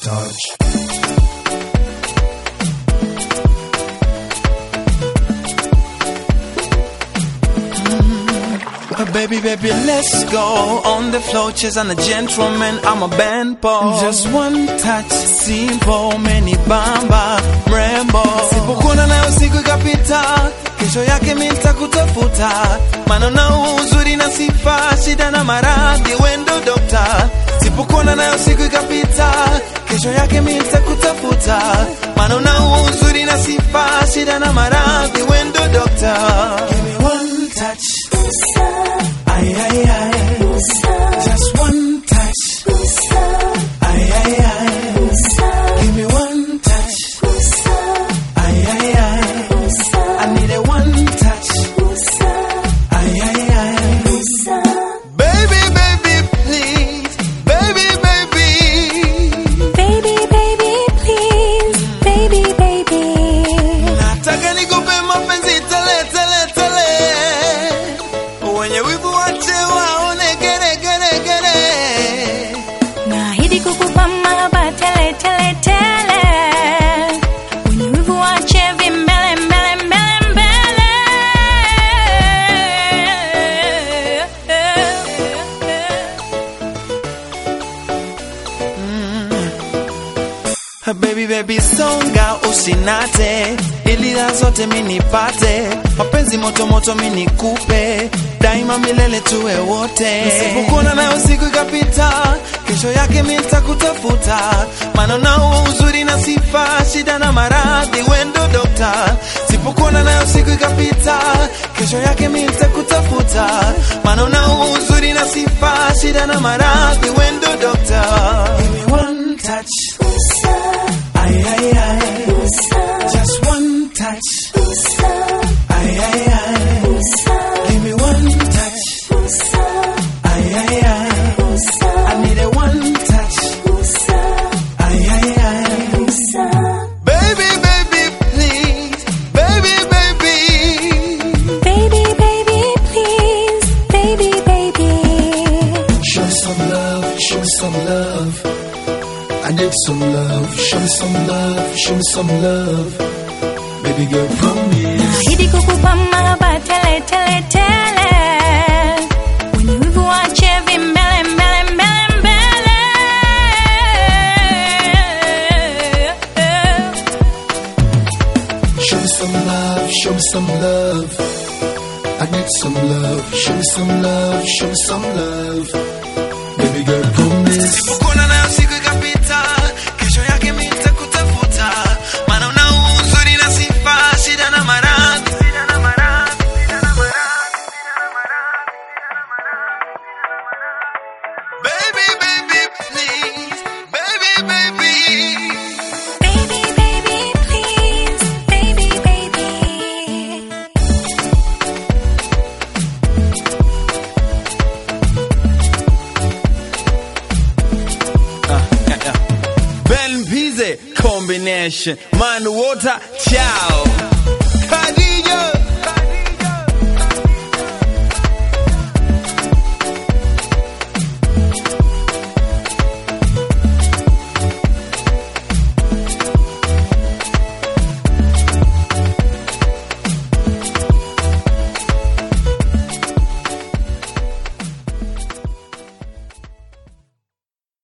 touch. Uh, baby, baby, let's go on the floor, chase and a gentleman. I'm a band boy. Just one touch, simple, many bamba, mrembo. Sipokuona nayo siku ikapita, kesho yake mimi nitakutafuta, maana na uzuri na sifa, shida na maradhi, wendo dokta. Sipokuona nayo siku ikapita, kesho yake mimi nitakutafuta, maana na uzuri na sifa, shida na maradhi, wendo dokta. Give me one touch. Ay, ay, ay. Just one touch. Ay, ay, ay. Give me one touch. Ay, ay, ay. I need a one touch. Ay, ay, ay. Baby, baby, please. Baby, baby. Baby, baby, please. Baby, baby. Nataka nikupe mapenzi tele, tele, tele. Wenye wivu wache waone gere, gere, gere. Naahidi kukupa mahaba tele, tele, tele. Wenye wivu waache vimbele, mbele, mbele, mbele. Baby baby songa usinate ili raha zote minipate mapenzi moto moto minikupe daima milele tuwe wote nisipokuona nayo siku ikapita kesho yake mi nitakutafuta maana nao uzuri na sifa shida na maradhi wendo dokta sipokuona nayo siku ikapita kesho yake mi nitakutafuta maana nao uzuri na sifa shida na maradhi wendo dokta Give me one touch Ay, ay, ay. Just one touch. Ay, ay, ay. Give me one touch. Ay, ay, ay. I need a one touch. Ay, ay, ay. Baby, baby, please. Baby, baby. Baby, baby, please. Baby, baby. Show me some love, show me some love. I need some love, show me some love, show me some love. Baby girl, promise. Naahidi kukupa mahaba tele, tele, tele. Wenye wivu waache vimbele, mbele, mbele, mbele. Show me some love, show me some love. I need some love, show me some love, show me some love. Baby girl, promise. Kuona nayo siku ikapita, kesho yake mi nitakutafuta. Maana una uzuri na sifa, shida na maradhi. Baby, baby, please. Baby, baby. Baby, baby, please. Baby, baby. Ben Pizze combination. Man water, ciao.